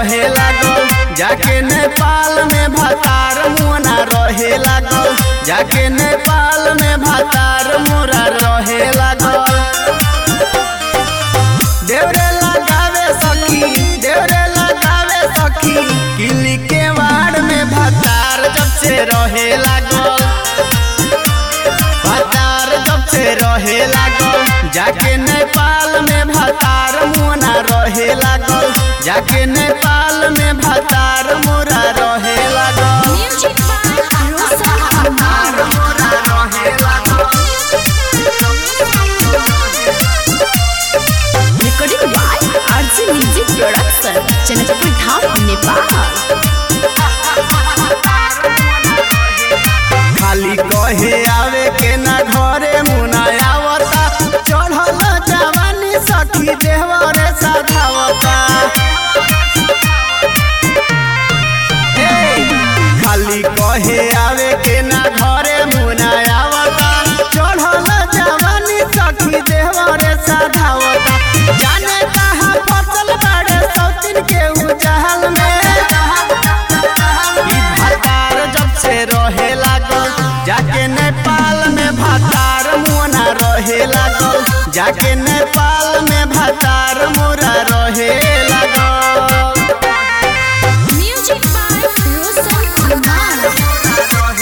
रहे लागल जाके नेपाल में भातार मुना रहे लागल जाके नेपाल में भातार मोरा रहे लागल देवरे लगावे सखी देवरे लगावे सखी किली के वाड़ में भातार जब से रहे लागल भातार जब से रहे लागल जाके नेपाल में भातार मोना रहे लागल जाके नेपाल में भातार मोरा रहे लागल Music by Rosa Amar. मोरा रहे लागल Recording by RJ Music Production, Janakpur Dham, Nepal. खाली कहे आवे के ना घरे मुना आवता चढ़ल जवानी सखी देवरे साधावता ए, खाली कहे आवे के ना घरे मुना आवता चढ़ल जवानी सखी देवरे साधावता जाने कहाँ फसल बड़े सौतिन के उजहल में ई भातार जब से रहे लागल जाके नेपाल में भातार मोना रहे लागल जाके नेपाल में भातार मोरा रहे लागल Music by Rosa Amar.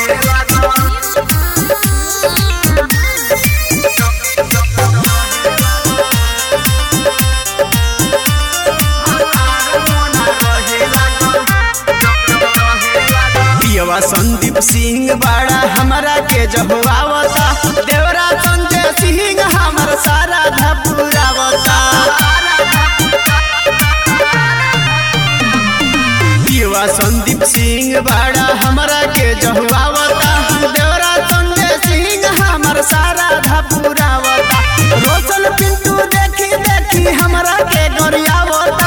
पियवा संदीप सिंह बड़ा हमरा के जहुआवता देवरा संजय सिंह हमर सारा धपुरावता पियवा संदीप सिंह बड़ा हमरा के जहुआवता देवरा संजय सिंह हमर सारा धपुरावता रोशन पिंटू देखी देखी हमरा के गोरियावता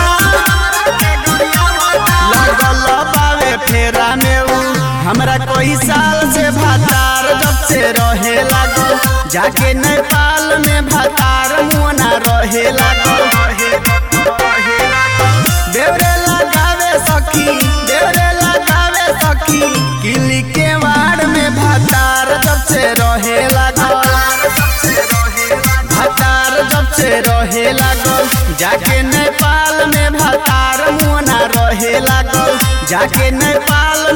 लगल बावे फेरा में ऊ हमरा कोई साल से भातार जब से रहे लागल जाके नेपाल में भातार मोना रहे लागल देवरे लगावे सखी देवरे लगावे सखी किली के वाड़ में भातार जब से रहे लागल भातार जब से रहे लागल जाके नेपाल में भातार मोना रहे लागल जाके नेपाल